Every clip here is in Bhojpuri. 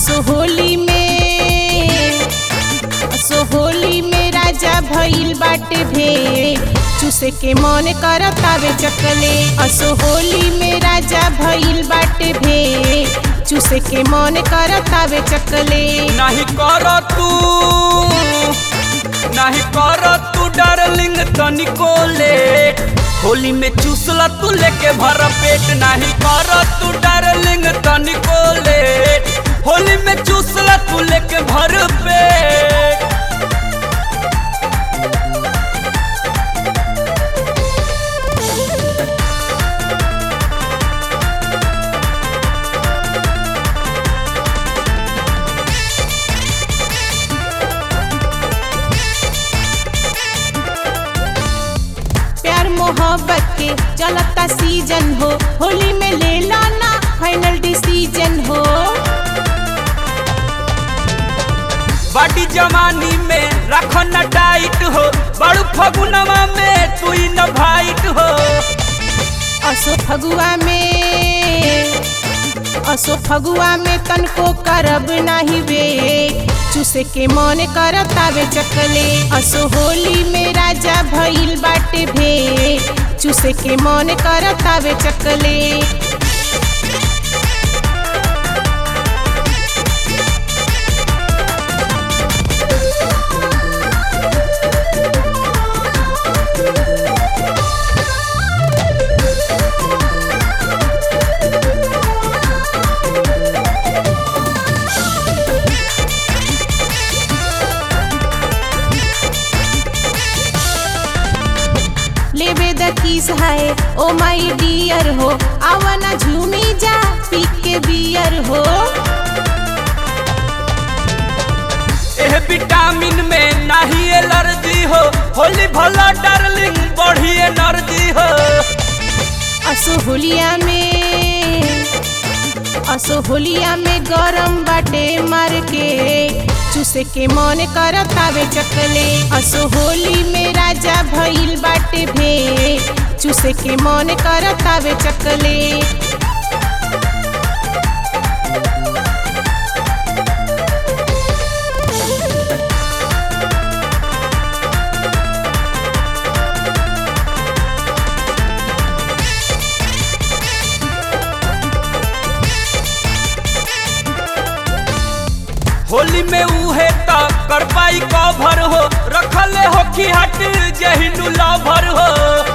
असो होली में असो होली में राजा भइल बाटे भे चूसे के मन करतावे चकले असो होली में राजा भइल बाटे भे चूसे के मन करतावे चकले नहीं कर तू नहीं कर तू डार्लिंग तनिको लेट होली में चूसला तू लेके भर पेट नहीं कर तू डार्लिंग तनिको लेट होली में चूसला तू लेके भर पेट प्यार मोहब्बत के चलता सीजन हो होली में ले लाना फाइनल डिसीजन हो बाटी जवानी में रखो न टाइट हो बड़ू फगुनवा में तू ही न भाइट हो असो फगुआ में असो फगुआ में तनको करब नाही वे चूसे के मन करतावे चकले असो होली में राजा भइल बाटे भे चूसे के मन करतावे चकले लेबे द किस है ओ माई डियर हो आवना झूमी जा पी के बियर हो एह विटामिन में नहीं एलर्जी हो होली भला डार्लिंग बढ़ी एनर्जी हो असो होलिया में असो होलिया में गरम बाटे मार के चूसे के मन करतावे चकले असो होली में राजा भइल बाटे भे चूसे के मन करतावे चकले होली में उहे त कर पाई कवर हो रखले हो की हट जहिनु लवर हो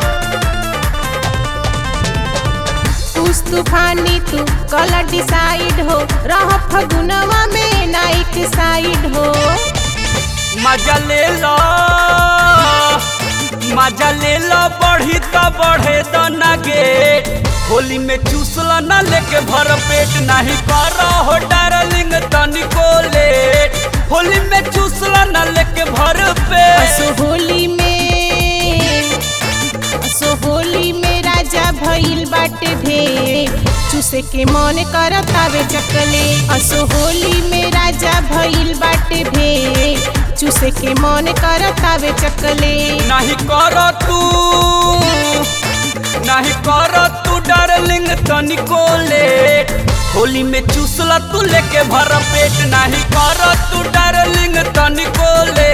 उस तूफानी तू कलर डिसाइड हो रह फगुनवा में नाइट साइड हो मजा ले लो मजा ले लो बढ़ी त बढ़े त नगे होली में चूसला न लेके भर पेट नहीं कर हो डार्लिंग तनिको लेट होली में चूसला न लेके भर पेट असो होली में असो होली में राजा भइल बाटे भे चूसे के मन करतावे चकले असो होली में राजा भइल बाटे भे चूसे के मन करतावे चकले नहीं कर तू नहीं कर तू डार्लिंग तनिको लेट होली में चूसला तू लेके भर पेट नहीं कर तू डार्लिंग तनिको लेट